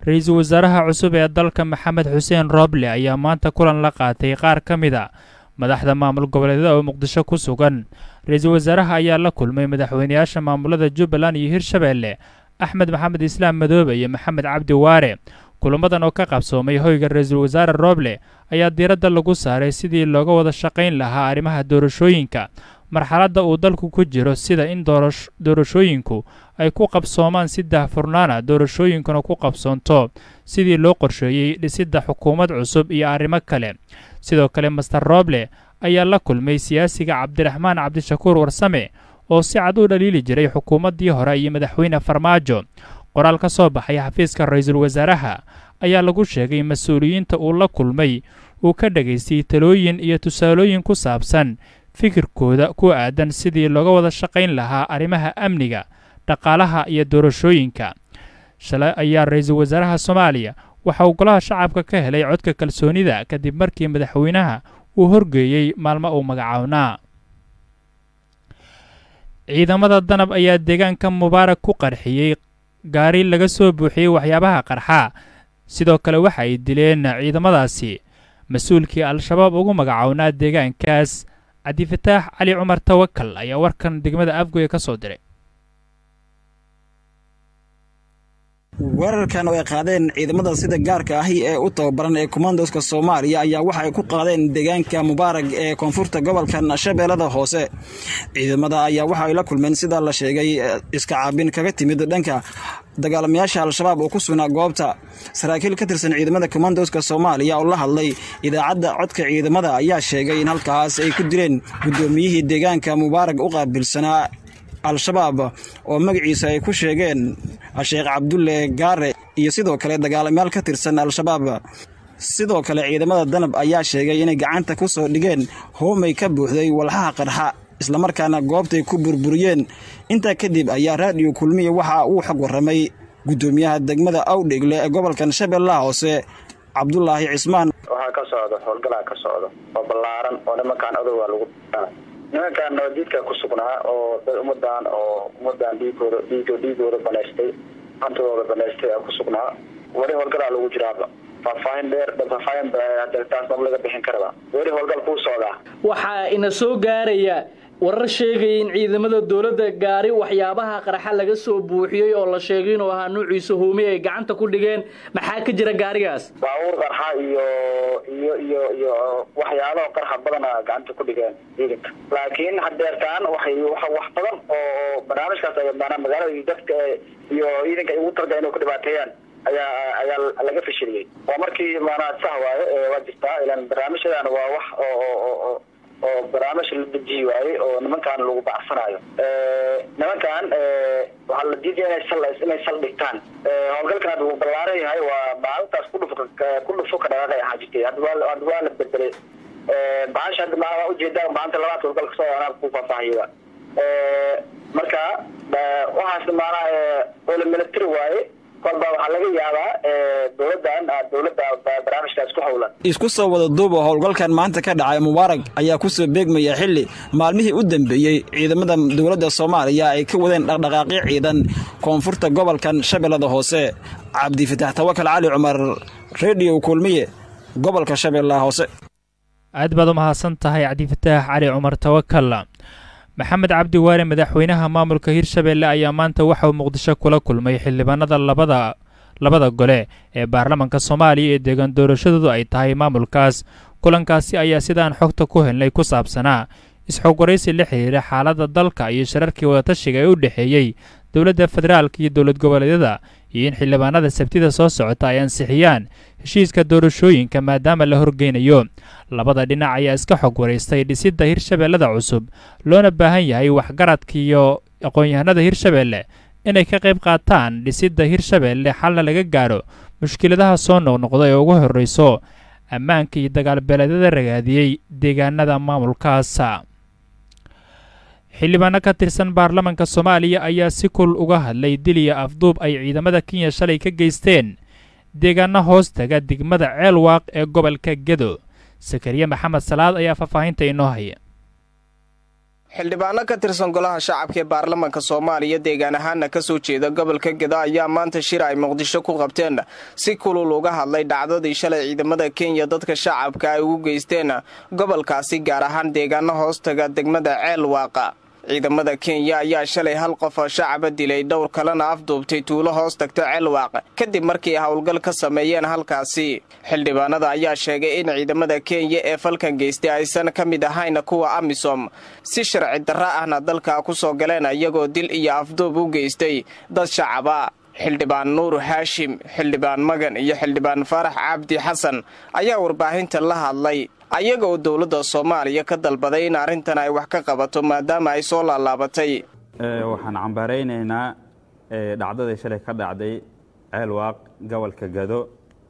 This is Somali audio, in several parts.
ra-iisul wasaaraha cusub ee dalka maxamed xuseen rooble ayaa maanta kulan la qaatay qaar ka mid a madaxda maamul goboleedyada oo muqdisho ku sugan ra-iisul wasaaraha ayaa la kulmay madaxweynayaasha maamulada jubbaland iyo hirshabeelle axmed maxamed islaam madoobe iyo maxamed cabdi waare kulamadan oo ka qabsoomay hoyga ra-iisul wasaare rooble ayaa diiradda lagu saaray sidii looga wada shaqayn lahaa arrimaha doorashooyinka marxaladda uu dalku ku jiro sida in doorashooyinku ay ku qabsoomaan si daahfurnaana doorashooyinkuna ku qabsoonto sidii loo qorsheeyey dhisidda xukuumad cusub iyo arrimo kale sidoo kale master rooble ayaa la kulmay siyaasiga cabdiraxmaan cabdishakuur warsame oo si cad u dhaliili jiray xukuumaddii hore iyo madaxweyne farmaajo qoraal ka soo baxay xafiiska ra-iisul wasaaraha ayaa lagu sheegay mas-uuliyiinta uu la kulmay uu ka dhagaystay talooyin iyo tusaalooyin ku saabsan fikirkooda ku aadan sidii looga wada shaqayn lahaa arrimaha amniga dhaqaalaha iyo doorashooyinka shalay ayaa ra-iisul wasaaraha soomaaliya waxa uu golaha shacabka ka helay codka kalsoonida kadib markii madaxweynaha uu horgeeyey maalmo uu magacawnaa ciidamada danab ayaa deegaanka mubaarak ku qarxiyey gaari laga soo buuxiyey waxyaabaha qarxa sidoo kale waxa ay dileen ciidamadaasi mas-uulkii al-shabaab ugu magacownaa deegaankaas cabdifataax cali cumar tawakal ayaa warkan degmada afgoye ka soo diray weerarkan oo ay qaadeen ciidamada sida gaarka ahi ee u tababaran ee komandoska soomaaliya ayaa waxa ay ku qaadeen deegaanka mubaarag ee koonfurta gobolkan shabeellada hoose ciidamada ayaa waxa ay la kulmeen sida la sheegay iska caabin kaga timid dhanka dagaalamayaasha al-shabaab oo ku sugnaa goobta saraakiil ka tirsan ciidamada komandoska soomaaliya oo la hadlay idaacadda codka ciidamada ayaa sheegay in halkaas ay ku dileen guddoomiyihii deegaanka mubaarag u qaabilsanaa al-shabaab oo magaciisa ay ku sheegeen sheekh cabdulle gaare iyo sidoo kale dagaalamayaal ka tirsan al-shabaab sidoo kale ciidamada danab ayaa sheegay inay gacanta ku soo dhigeen hoomay ka buuxday walxaha qarxa islamarkaana goobtay ku burburiyeen intaa kadib ayaa raadiyo kulmiya waxa uu xog warramay guddoomiyaha degmada awdhegle ee gobolkan shabeellaha hoose cabdulaahi cismaan waxaa ka socda howlgalaa ka socda oo ballaaran oo nimankaan adoga lagu nimankaan nabadiidka ku sugnaa oo dad ummadan oo ummadan dhiigooda dhiig dhiigooda banaystay hantidooda banaystay ku sugnaa weli howlgalaa lagu jiraaba faahfaahin dheer faahfaahin taas maba laga bixin karaba weli howlgal kuu socdaa waxaa ina soo gaaraya warar sheegaya in ciidamada dowladda gaari waxyaabaha qarxa laga soo buuxiyey oo la sheegay inuu ahaa nuuciisa hoomey ay gacanta ku dhigeen maxaa ka jira gaarigaas baabuur qarxa iyo iyo iyo iyo waxyaabaha qarxa badana gacanta ku dhigeen ciidanka laakiin hadeertaan waxay wax badan oo barnaamijkaas ay maanaa magaalada iyo dadka iyo ciidanka ay ugu talga inay ku dhibaateeyaan ayaa ayaa laga fashiliyey waa markii maanaa sah waaye waa jirtaa ilaan barnaamijyadan waa wax oo oo barnaamij la dejiyi waayey oo nimankaan lagu bacsanayo nimankan waxaa la diidaya inay sal inay sal dhigtaan howlgalkan hadda wuu ballaaran yahay waa maalintaas kudhuf ku dhufo ka dhaqaaqay ahaa jirtay hadda waa hadda waa la bedelay bahasha hadda maa ujeedaa maalinta labaad howlgal kasoo anaa ku faahfaahiya marka waxaas maanaa oo la milatiri waaye kolba waxaa laga yaabaa dowladan dowladda barnaamijkaas ku howlan isku soo wada duuba howlgalkan maanta ka dhacay mubaarag ayaa ku soo beegmaya xilli maalmihii u dambeeyey ciidamada dowladda soomaaliya ay ka wadeen dhaqdhaqaaqyo ciidan koonfurta gobolkan shabeellada hoose cabdifatax tawakal cali cumar rediyo kulmiye gobolka shabeellaha hoose aad baad u mahadsan tahay cabdifataax cali cumar tawakal maxamed cabdi waare madaxweynaha maamulka hirshabeelle ayaa maanta waxauu muqdisho kula kulmay xildhibaanada labada labada gole ee baarlamaanka soomaaliya ee deegaan doorashadoodu ay tahay maamulkaas kulankaasi ayaa sidaan xogta ku helnay ku saabsanaa is-xogwaraysi la xiriira xaaladda dalka iyo shirarkii wadatashiga ee u dhexeeyey dowladda federaalka iyo dowlad goboleedyada iyo in xildhibaanada sabtida soo socota ay ansixiyaan heshiiska doorashooyinka maadaama la horgeynayo labada dhinac ayaa iska xog waraystay dhisidda hirshabeellada cusub loona baahan yahay waxgaradka iyo aqoon-yahanada hirshabeelle inay ka qayb qaataan dhisidda hirshabeelle xalna laga gaadho mushkiladaha soo noqnoqda ee ugu horrayso ammaanka iyo dagaalbeeleedyada ragaadiyey deegaanada maamulkaas xildhibaano ka tirsan baarlamaanka soomaaliya ayaa si kul uga hadlay dil iyo afduub ay ciidamada kenya shalay ka geysteen deegaano hoos taga degmada ceelwaaq ee gobolka gedo sakariye maxamed salaad ayaa faahfaahinta inoo haya xildhibaano ka tirsan golaha shacabka ee baarlamaanka soomaaliya deegaan ahaana ka soo jeeda gobolka geda ayaa maanta shir ay muqdisho ku qabteen si kulul uga hadlay dhacdadii shalay ciidamada kenya dadka shacabka ay ugu geysteen gobolkaasi gaar ahaan deegaano hoostaga degmada ceel waaqa ciidamada kenya ayaa shalay hal qof oo shacaba dilay dhowr kalena afduubtay tuulo hoos tagta ceelwaaq kadib markii howlgal ka sameeyeen halkaasi xildhibaanada ayaa sheegay in ciidamada kenya ee falkan geystay aysan ka mid ahayn kuwa amisom si sharci darra ahna dalka ku soo galeen iyagoo dil iyo afduub u geystay dad shacaba xildhibaan nuur haashim xildhibaan magan iyo xildhibaan faarax cabdi xasan ayaa warbaahinta la hadlay ayaga oo dowladda soomaaliya ka dalbaday in arrintan ay wax ka qabato maadaama ay soo laalaabatay waxaan cambaaraynaynaa dhacdadii shalay ka dhacday ceelwaaq gobolka gado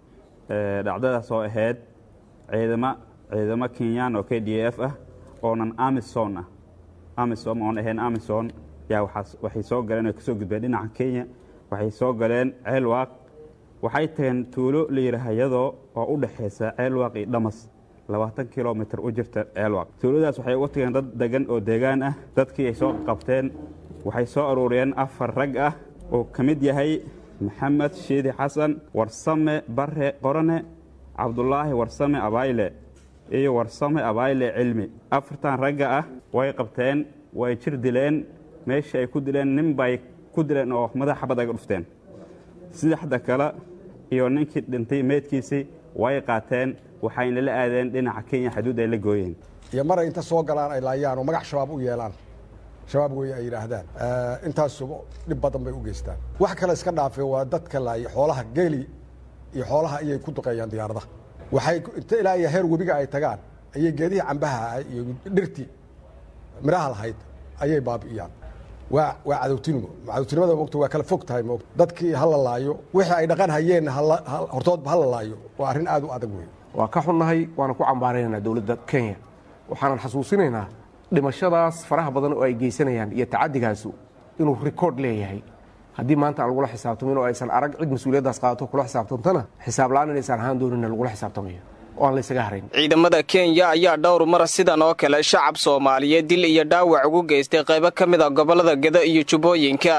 dhacdadaas oo ahayd ciidamo ciidamo kenyaan oo k d f ah oonan amison ah amisom oon ahayn amison yaa waxay soo galeen oo kasoo gudbeen dhinaca kenya waxay soo galeen ceelwaaq waxay tageen tuulo la yidhaaha iyadoo oo u dhexaysa ceelwaaq iyo dhamas labaatan kilomitr u jirta ceelwaaq tuuladaas waxay uga tageen dad degan oo deegaan ah dadkii ay soo qabteen waxay soo aruuriyeen afar rag ah oo ka mid yahay maxamed shiidi xasan warsame bare qorane cabdulaahi warsame abayle iyo warsame abayle cilmi afartan ragga ah way qabteen way jir dileen meeshii ay ku dileen nin bay ku dileen oo madaxa xabad aga dhufteen saddexda kale iyo ninkii dhintay meydkiisii way qaateen waxayna la aadeen dhinaca kenya xaduud ay la gooyeen iyo maray inta soo galaan ay laayaan oo magac shabaab u yeelaan shabaab wey ay yidhaahdaan intaasuba dhib badan bay u geystaan wax kale iska dhaafay waa dadka laaya xoolaha geeli iyo xoolaha ayay ku duqeeyaan diyaaradaha waxay inta ilaa iyo heer webiga ay tagaan ayay geedihii cambaha iyo dhirtii midhaha lahayd ayay baabi'iyaan waa waa cadowtinimo cadowtinimada mogta waa kala fog tahay mogta dadkii ha la laayo wixii ay dhaqan hayeen hortoodba ha la laayo waa arrin aad u adag wey waa ka xunnahay waana ku cambaaraynaynaa dowladda kenya waxaanan xasuusinaynaa dhimashadaas faraha badan oo ay geysanayaan iyo tacaddigaasu inuu rikoord leeyahay haddii maanta aan lagula xisaabtamin oo aysan arag cid mas-uuliyaddaas qaadato kula xisaabtamtana xisaab la-aan inaysan ahaan doonina lagula xisaabtamayo oo aan laysaga harayn ciidamada kenya ayaa dhowr mar sidan oo kale shacab soomaaliyeed dil iyo dhaawac ugu geystay qaybo ka mid a gobollada geda iyo jubbooyinka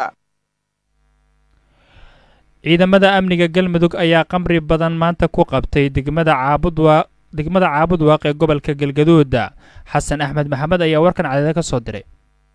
ciidamada amniga galmudug ayaa qamri badan maanta ku qabtay degmada caabudwaaq degmada caabudwaaq ee gobolka galgaduuda xasan axmed maxamed ayaa warkan cadeeda ka soo diray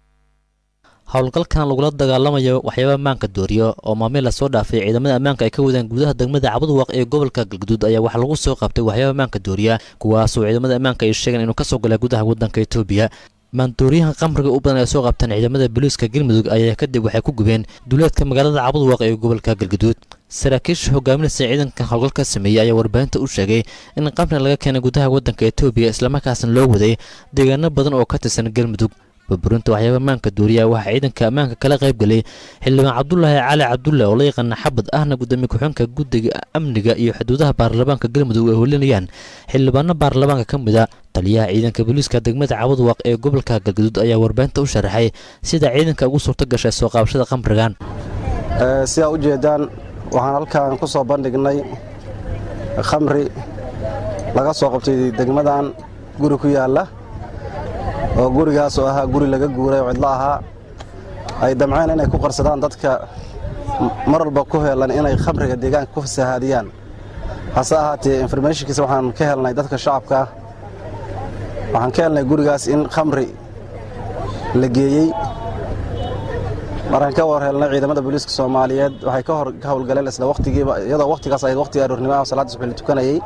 howlgalkan lagula dagaalamayo waxyaaba ammaanka dooriyo oo maamil lasoo dhaafay ciidamada ammaanka ay ka wadaan gudaha degmada cabudwaaq ee gobolka galgaduud ayaa waxaa lagu soo qabtay waxyaaba ammaanka dooriya kuwaasoo ciidamada ammaanka ay sheegeen inuu kasoo galay gudaha waddanka etoobiya maandooriyahan qamriga u badan ay soo qabteen ciidamada booliiska galmudug ayaa kadib waxay ku gubeen duleedka magaalada cabudwaaq ee gobolka galgaduud saraakiisha hogaaminaysa ciidankan howlgalka sameeyey ayaa warbaahinta u sheegay in qamri laga keenay gudaha waddanka etoobiya islamarkaasna loo waday deegaano badan oo ka tirsan galmudug burburinta waxyaaba ammaanka dooriya waxaa ciidanka ammaanka kala qayb galay xildhibaan cabdulaahi cali cabdulle oo la yaqaana xabad ahna gudoomiye ku-xeenka guddiga amniga iyo xuduudaha baarlamaanka galmudug ay holinayaan xildhibaano baarlamaanka ka mid a taliyaha ciidanka booliiska degmada cabudwaaq ee gobolka galgaduud ayaa warbaahinta u sharaxay sida ciidanka ugu suurto gashay soo qaabashada qamrigan sidaa u jeedaan waxaan halkan ku soo bandhignay khamri laga soo qabtay degmadan guri ku yaalla oo gurigaas oo ahaa guri laga guuray oo cidlo ahaa ay damceen inay ku qarsadaan dadka mar walba ku heelan inay khamriga deegaanka ku fasahaadiyaan hase ahaatee informationkiisa waxaan ka helnay dadka shacabka waxaan ka helnay gurigaas in khamri la geeyey markaan ka war helnay ciidamada booliiska soomaaliyeed waxay ka hor ka howlgaleen isla waqtigiiba iyadoo waqtigaas ahayd waqtiga aroornimaha oo salaadda subax la tukanayey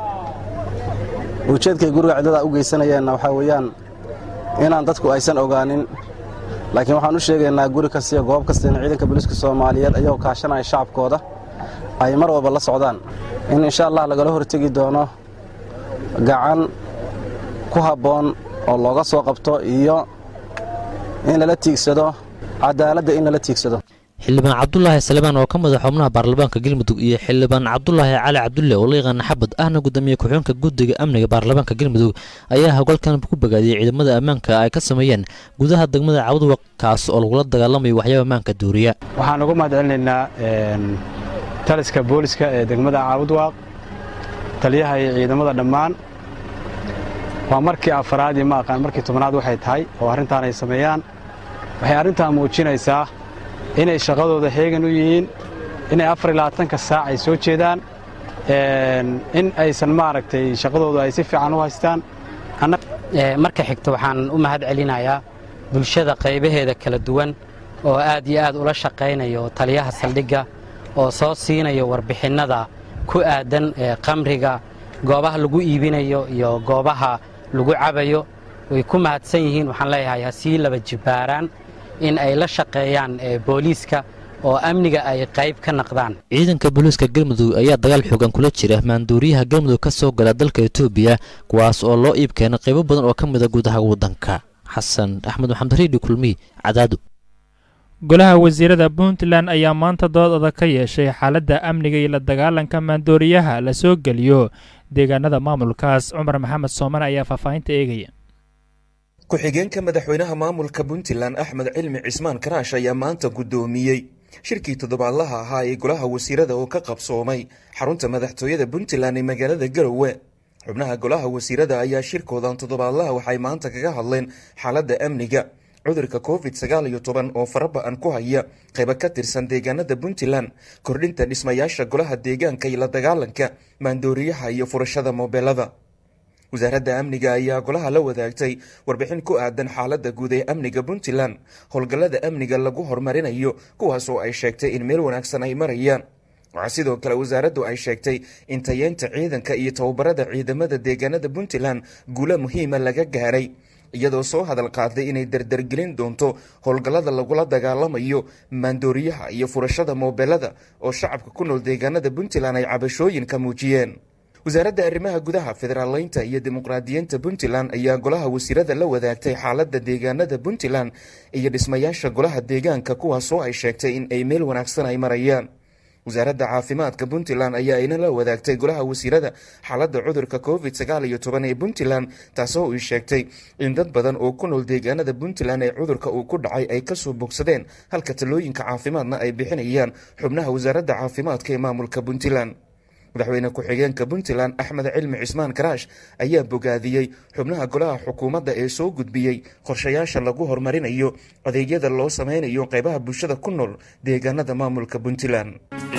ujeedkay guriga ciddada u geysanayeenna waxaa weeyaan inaan dadku aysan ogaanin laakiin waxaan u sheegaynaa guri kasta iyo goob kasta in ciidanka booliiska soomaaliyeed ayagoo kaashanaya shacabkooda ay mar walba la socdaan in insha allah lagala hortegi doono gacan ku habboon oo looga soo qabto iyo in lala tiigsado cadaaladda in lala tiigsado xildhibaan cabdulaahi salebaan oo ka mid a xubnaha baarlamaanka galmudug iyo xildhibaan cabdulaahi cali cabdulle oo la yaqaana xabad ahna gudoomiye ku-xeenka guddiga amniga baarlamaanka galmudug ayaa howlgalkan ku bogaadiyey ciidamada ammaanka ay ka sameeyeen gudaha degmada cabudwaq kaas oo lagula dagaalamayo waxyaaba ammaanka duuriya waxaan ugu mahad celinaynaa taliska booliska ee degmada caabudwaaq taliyaha iyo ciidamada dhammaan waa markii afaraad iyo ma aqaan markii tobnaad waxay tahay oo arrintaan ay sameeyaan waxay arrintaa muujinaysaa inay shaqadooda heegan u yihiin inay afar iyo labaatanka saac ay soo jeedaan in aysan maaragtay shaqadooda ay si fiican u haystaan marka xigta waxaan u mahad celinayaa bulshada qaybaheeda kala duwan oo aad iyo aad ula shaqaynayo taliyaha saldhigga oo soo siinayo warbixinnada ku aadan qamriga goobaha lagu iibinayo iyo goobaha lagu cabayo way ku mahadsan yihiin waxaan leeyahay ha sii laba jibbaaraan in ay la shaqeeyaan booliiska oo amniga ay qayb ka naqdaan ciidanka booliiska galmudug ayaa dagaal xoogan kula jira maanduuriyaha galmudug ka soo gala dalka etoobiya kuwaas oo loo iib keenay qaybo badan oo ka mida gudaha waddanka xasan axmed maxamed riidhi kulmiy cadaadu golaha wasiirada puntland ayaa maanta dood adag ka yeeshay xaaladda amniga iyo la dagaalanka maandooriyaha la soo geliyo deegaanada maamulkaas cumar maxamed sooman ayaa faahfaahinta eegaya ku-xigeenka madaxweynaha maamulka puntland axmed cilmi cismaan karaash ayaa maanta guddoomiyey shirkii toddobaadlaha ahaa ee golaha wasiirada oo ka qabsoomay xarunta madaxtooyada puntland ee magaalada garowe xubnaha golaha wasiirada ayaa shirkoodan toddobaadlaha waxay maanta kaga hadleen xaaladda amniga cudurka covid sagaal iyo toban oo faraba-an ku haya qaybo ka tirsan deegaanada puntland kordhinta dhismayaasha golaha deegaanka iyo la dagaalanka maandooriyaha iyo furashada moobeelada wasaaradda amniga ayaa golaha la wadaagtay warbixin ku aadan xaaladda guud ee amniga puntland howlgallada amniga lagu horumarinayo kuwaas oo ay sheegtay in meel wanaagsan ay marayaan waxaa sidoo kale wasaaraddu ay sheegtay in tayeynta ciidanka iyo tababarada ciidamada deegaanada puntland guulo muhiima laga gaaray iyadoo soo hadal qaaday inay dardargelin doonto howlgallada lagula dagaalamayo maandooriyaha iyo furashada moobeelada oo shacabka ku nool deegaanada puntland ay cabashooyin ka muujiyeen wasaaradda arrimaha gudaha federaaleynta iyo dimuqraadiyiinta puntland ayaa golaha wasiirada la wadaagtay xaaladda deegaanada puntland iyo dhismayaasha golaha deegaanka kuwaasoo ay sheegtay in ay meel wanaagsan ay marayaan wasaaradda caafimaadka puntland ayaa ayna la wadaagtay golaha wasiirada xaaladda cudurka covid sagaal iyo toban ee puntland taasoo ay sheegtay in dad badan oo ku nool deegaanada puntland ee cudurka uu ku dhacay ay kasoo bogsadeen halka talooyinka caafimaadna ay bixinayaan xubnaha wasaaradda caafimaadka ee maamulka puntland madaxweyne ku-xigeenka puntland axmed cilmi cismaan karaash ayaa bogaadiyey xubnaha golaha xukuumadda ee soo gudbiyey qorshayaasha lagu horumarinayo adeegyada loo sameynayo qeybaha bulshada ku nool deegaanada maamulka puntland